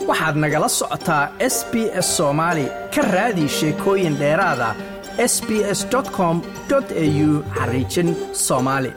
waxaad nagala socotaa s b s soomaali ka raadi sheekooyin dheeraada s b s com au xariijin soomaali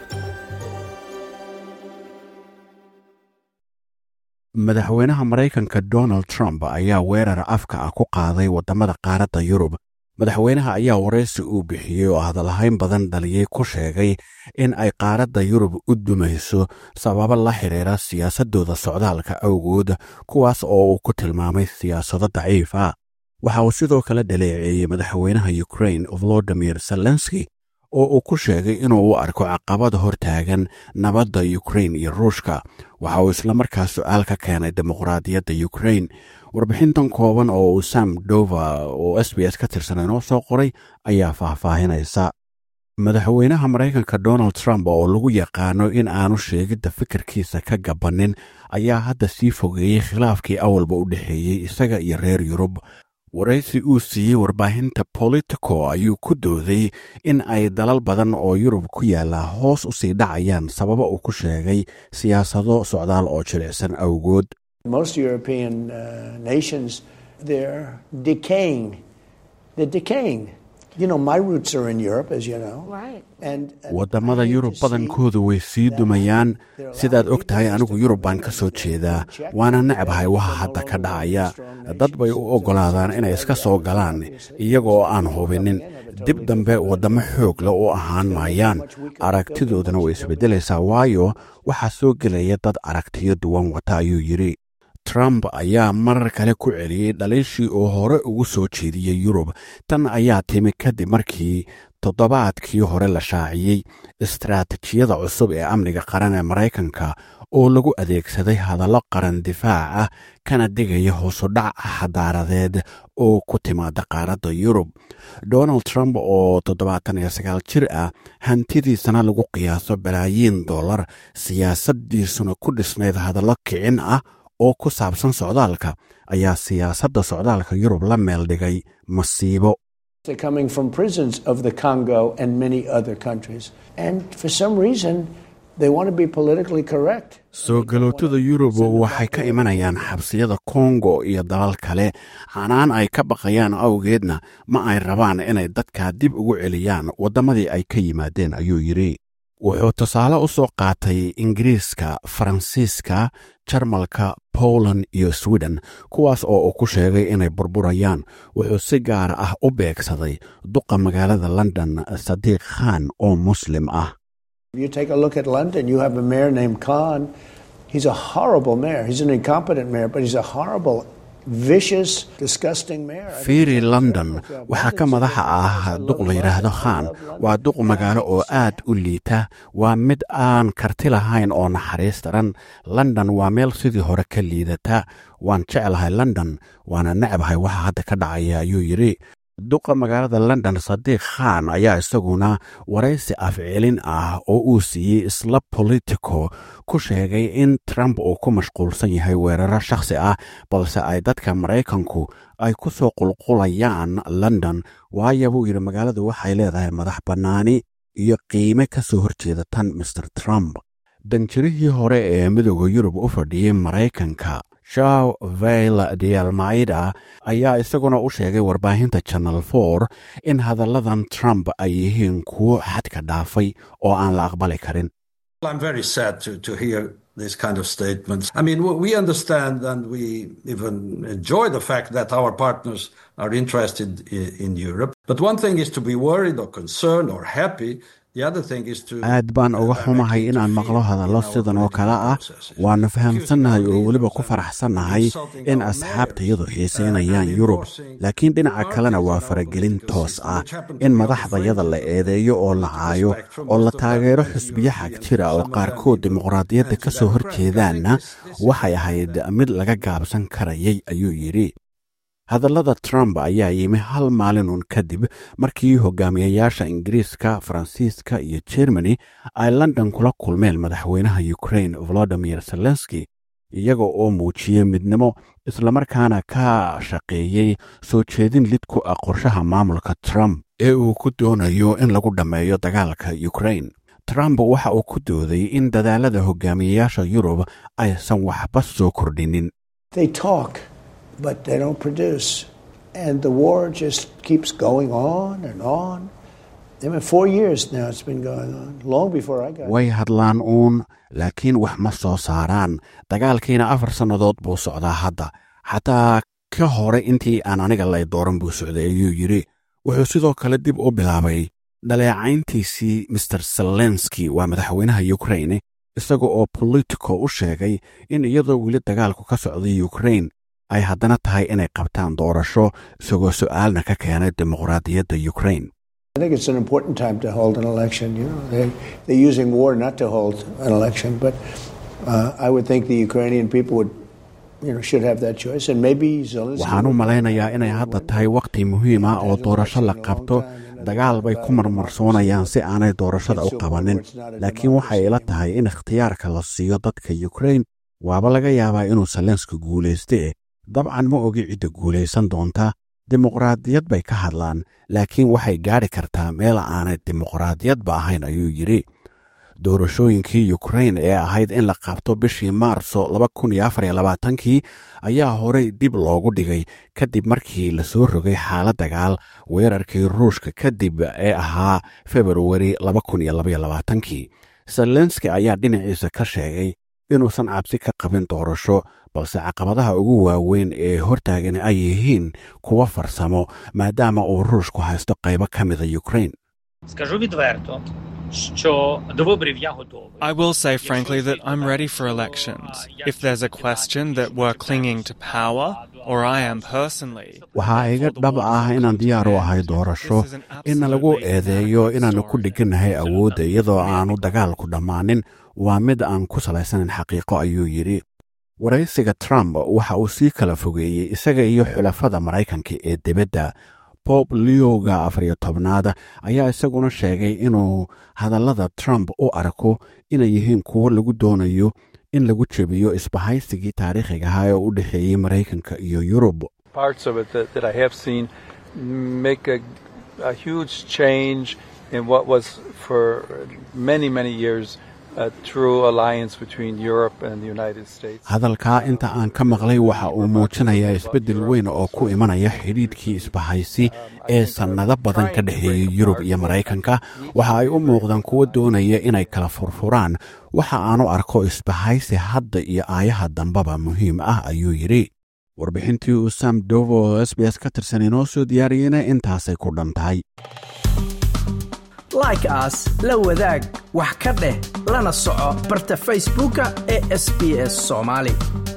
madaxweynaha maraykanka donald trump ayaa weerar afka ah ku qaaday waddamada qaaradda yurub madaxweynaha ayaa waraysi uu bixiyey oo hadalhayn badan dhaliyey ku sheegay in ay qaaradda yurub u dumayso sababo la xidhiira siyaasaddooda socdaalka awgood kuwaas oo uu ku tilmaamay siyaasado daciif ah waxa uu sidoo kale dhaleeceeyey madaxweynaha ukrain volodimir zelenski oo uu ku sheegay inuu u arko caqabada hortaagan nabadda ukrain iyo ruushka waxa uu islamarkaa su-aal ka keenay dimuqraadiyadda ukrain warbixintan kooban oo uu sam dova oo s b s ka tirsan inoo soo qoray ayaa faahfaahinaysa madaxweynaha maraykanka donald trump oo lagu yaqaano in aanu sheegidda fikirkiisa ka gabannin ayaa hadda sii fogeeyey khilaafkii awalba u dhexeeyey isaga iyo reer yurub waraysi uu siiyey warbaahinta politico ayuu ku dooday in ay dalal badan oo yurub ku yaalla hoos u sii dhacayaan sababa uu ku sheegay siyaasado socdaal oo jilicsan awgood Most European uh, nations, they're decaying. They're decaying. You know, my roots are in Europe, as you know. Right. And, and waddamada I hate yurub to see badankoodu way sii dumayaan sidaad og tahay anigu yurub baan ka soo jeedaa waana necbahay waxa hadda ka dhacaya dad bay u oggolaadaan inay iska soo galaan iyagoo aan hubinin dib dambe waddamo xoog leh u ahaan maayaan aragtidoodana way isbeddelaysaa waayo waxaa soo gelaya dad aragtiyo duwan wata ayuu yidhi trump ayaa marar kale ku celiyey dhaliishii uu hore ugu soo jeediyey yurub tan ayaa timi kadib markii toddobaadkii hore la shaaciyey istaraatijiyada cusub ee amniga qaran ee maraykanka oo lagu adeegsaday hadallo qaran difaac ah kana digaya hoosudhac xadaaradeed oo ku timaada qaaradda yurub donald trump oo toddobaatan iyo sagaal jir ah hantidiisana lagu qiyaaso balaayiin dollar siyaasaddiisuna ku dhisnayd hadallo kicin ah oo ku saabsan socdaalka ayaa siyaasadda socdaalka yurub la meel dhigay masiibo they're coming from prisons of the Congo and many other countries. And for some reason, they want to be politically correct. soo galootada yurub waxay ka imanayaan xabsiyada kongo iyo dalal kale canaan ay ka baqayaan awgeedna ma ay rabaan inay dadka dib ugu celiyaan waddamadii ay ka yimaadeen ayuu yidhi wuxuu tusaale u soo qaatay ingiriiska faransiiska jarmalka poland iyo sweden kuwaas oo uu ku sheegay inay burburayaan wuxuu si gaar ah u beegsaday duqa magaalada london sadiiq khan oo muslim ah If you take a look at London, you have a mayor named Khan. He's a horrible mayor. He's an incompetent mayor, but he's a horrible, vicious, disgusting mayor. I mean, fiiri london waxaa ka madaxa ah duq la yidhaahdo khan waa duq magaalo oo aad u liita waa mid aan karti lahayn oo naxariis daran london waa meel sidii hore ka liidata waan jeclahay london waana necbahay waxa hadda ka dhacaya ayuu yidhi duqa magaalada london sadiiq khan ayaa isaguna waraysi afcelin ah oo uu siiyey isla politico ku sheegay in trump uu ku mashquulsan yahay weeraro shakhsi ah balse ay dadka maraykanku ay ku soo qulqulayaan london waayo buu yidhi magaaladu waxay leedahay madax bannaani iyo qiime ka soo horjeeda tan mr trump danjirihii hore ee midooda yurub u fadhiyey maraykanka shaw veil dialmaida ayaa isaguna u sheegay warbaahinta channel for in hadalladan trump ay yihiin kuwo xadka dhaafay oo aan la aqbali karin I'm very sad to, to hear these kind of statements. I mean, we understand and we even enjoy the fact that our partners are interested in, in Europe. But one thing is to be worried or concerned or happy. The other thing is to aad baan uga xumahay inaan maqlo hadallo sidan oo kale ah waannu fahamsannahay oo weliba ku faraxsannahay in asxaabtayadu xiisaynayaan yurub laakiin dhinaca kalena waa faragelin toos ah in madaxdayada la eedeeyo oo la caayo oo la taageero xusbiyo xag jira oo qaarkood dimuqraadiyadda ka soo horjeedaanna waxay ahayd mid laga gaabsan karayay ayuu yidhi hadallada trump ayaa yimi hal maalinun kadib markii hogaamiyayaasha ingiriiska faransiiska iyo jermani ay london kula kulmeen madaxweynaha ukrain volodimir zelenski iyaga oo muujiyey midnimo islamarkaana ka shaqeeyey soo jeedin lid ku ah qorshaha maamulka trump ee uu ku doonayo in lagu dhammeeyo dagaalka ukrain trump waxa uu ku dooday in dadaalada hogaamiyayaasha yurub aysan waxba soo kordhinin They talk but they don't produce. And the war just keeps going on and on. I mean, four years now it's been going on, long before I got way hadlaan uun laakiin wax ma soo saaraan dagaalkiina afar sannadood buu socdaa hadda xataa ka hore intii aan aniga lay dooran buu socday ayuu yidhi wuxuu sidoo kale dib u bilaabay dhaleecayntiisii master selenski waa madaxweynaha ukraine isaga oo politico u sheegay in iyadoo weli dagaalku ka socday ukraine ay haddana tahay inay qabtaan doorasho isagoo su'aalna ka keenay dimuqraadiyadda ukraine I think it's an important time to hold an election. You know, they, they're using war not to hold an election, but uh, I would think the Ukrainian people would, you know, should have that choice. And maybe Zelensky. waxaan u malaynayaa inay hadda tahay wakhti muhiim ah oo doorasho la qabto dagaal bay ku marmarsoonayaan si aanay doorashada u qabanin laakiin waxay ila tahay in ikhtiyaarka la siiyo dadka ukraine waaba laga yaabaa inuu salenska guulayste eh dabcan ma ogi cidda guulaysan doonta dimuqraadiyad bay ka hadlaan laakiin waxay gaadhi kartaa meel aanay dimuqraadiyadba ahayn ayuu yidhi doorashooyinkii ukraine ee ahayd in la qabto bishii maarso kii ayaa horey dib loogu dhigay kadib markii la soo rogay xaalad dagaal weerarkii ruushka kadib ee ahaa februari kii zelenski ayaa dhinaciisa ka sheegay inuusan cabsi ka qabin doorasho balse caqabadaha ugu waaweyn ee hortaagan ay yihiin kuwa farsamo maadaama uu ruushku haysto qaybo ka mida ukraine Скажу відверто, що до виборів я готовий. I will say frankly that I'm ready for elections. If there's a question that we're clinging to power, or I am personally, waxaa iga dhab ah inaan diyaar u ahay doorasho inna lagu eedeeyo inaannu ku dheganahay awoodda iyadoo aanu dagaalku dhammaanin waa mid aan ku salaysanin xaqiiqo ayuu yidhi waraysiga trump waxa uu sii kala fogeeyey isaga iyo xulafada maraykanka ee dibadda bob leoga afariyo tobnaad ayaa isaguna sheegay inuu hadallada trump u arko inay yihiin kuwo lagu doonayo in lagu jebiyo isbahaysigii taariikhiga ahaa ee u dhexeeyey maraykanka iyo yurub parts of it that, that I have seen make a, a huge change in what was for many, many years a true alliance between Europe and the United States. hadalkaa inta aan ka maqlay waxa uu muujinayaa isbeddel weyn oo ku imanaya xidhiidhkii isbahaysi ee sannado badan ka dhexeeyey yurub iyo maraykanka waxa ay u muuqdaan kuwo doonaya inay kala furfuraan waxa aanu arko isbahaysi hadda iyo aayaha dambaba muhiim ah ayuu yidhi warbixintii uu sam dovo oo s b s ka tirsan inoo soo diyaariyeyna intaasay ku dhan tahay like aas la wadaag wax ka dheh lana soco barta facebooka ee sb s soomaali